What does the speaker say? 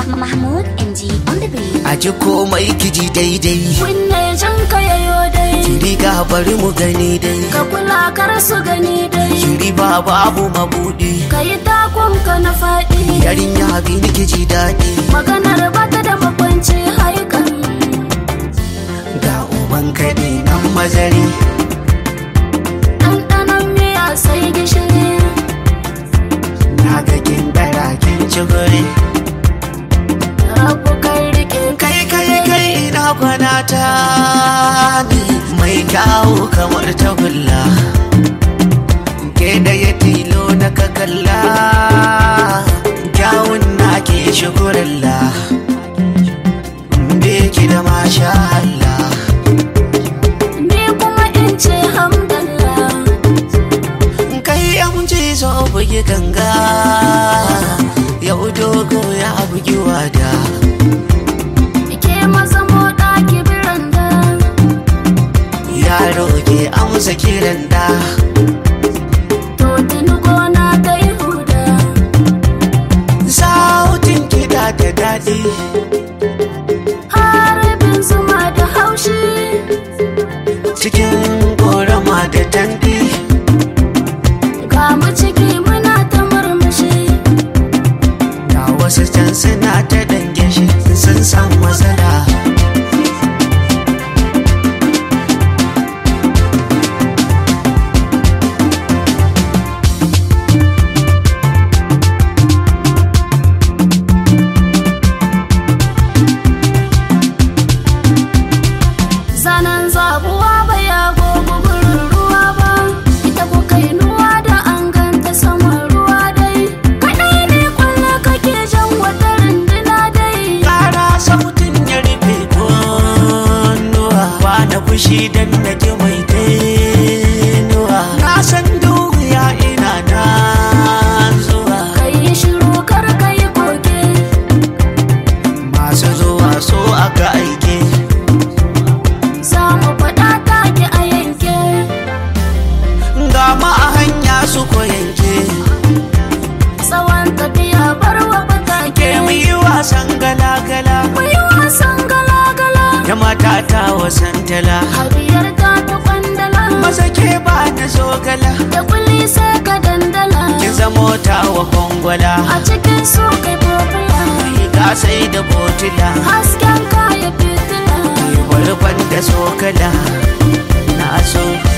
Mahmoud MG on the beat. a ji komai kiji daidai Kunne jan ka yayo dai riga bari mu gani dai ka kula kar su gani dai shiri ba babu mabudi ka yi takon ka na faɗi yarinya bi ni kiji daɗi maganar bata da makwanci haikan ga uban kaɗi nan mazari ɗanɗanon miya sai gishiri na ga kin dara kin ci guri rabu kai rike kai kai kai ina kwanata ne mai kyawu kamar tagulla ke da ya tilo na ka kalla kyawun na ke shukuralla beki da masha Allah ni kuma in ce hamdallah kai amince zo bugi ganga yau dogo ya bugi wada ke maza moɗa ki biranda yaro ke amsa kiran da to tuni gona ta yi huda sautin kiɗa da daɗi harbin zuma da haushi cikin korama da tandi ga mu ciki muna ta murmushi ga wasu can suna ta dange shi sun san matsala zanen zabuwa ba ya gogo gurin ruwa ba ita ku kai nuwa da an ganta saman ruwa dai kaɗai ne kwallo kake jan wata runduna dai ƙara sautin ya rufe kunnuwa ba na fushi dan na ji mai tenuwa na san duniya ina na zuwa kai yi shiru kar ka yi koke masu zuwa so aka aike za mu faɗa take a yanke ga ma a hanya su ko yanke tsawon tafiya bar wa ke bakake mu yi wasan gala-gala mu yi wasan gala-gala ya mata ta wasan tala habiyar ta ta kwandala maza ke ba na zogala da kuli sai ka dandala ki zamo ta wa kwangwala a cikin su kai popular riga sai da botula hasken kaya fitila warfan da sokala na so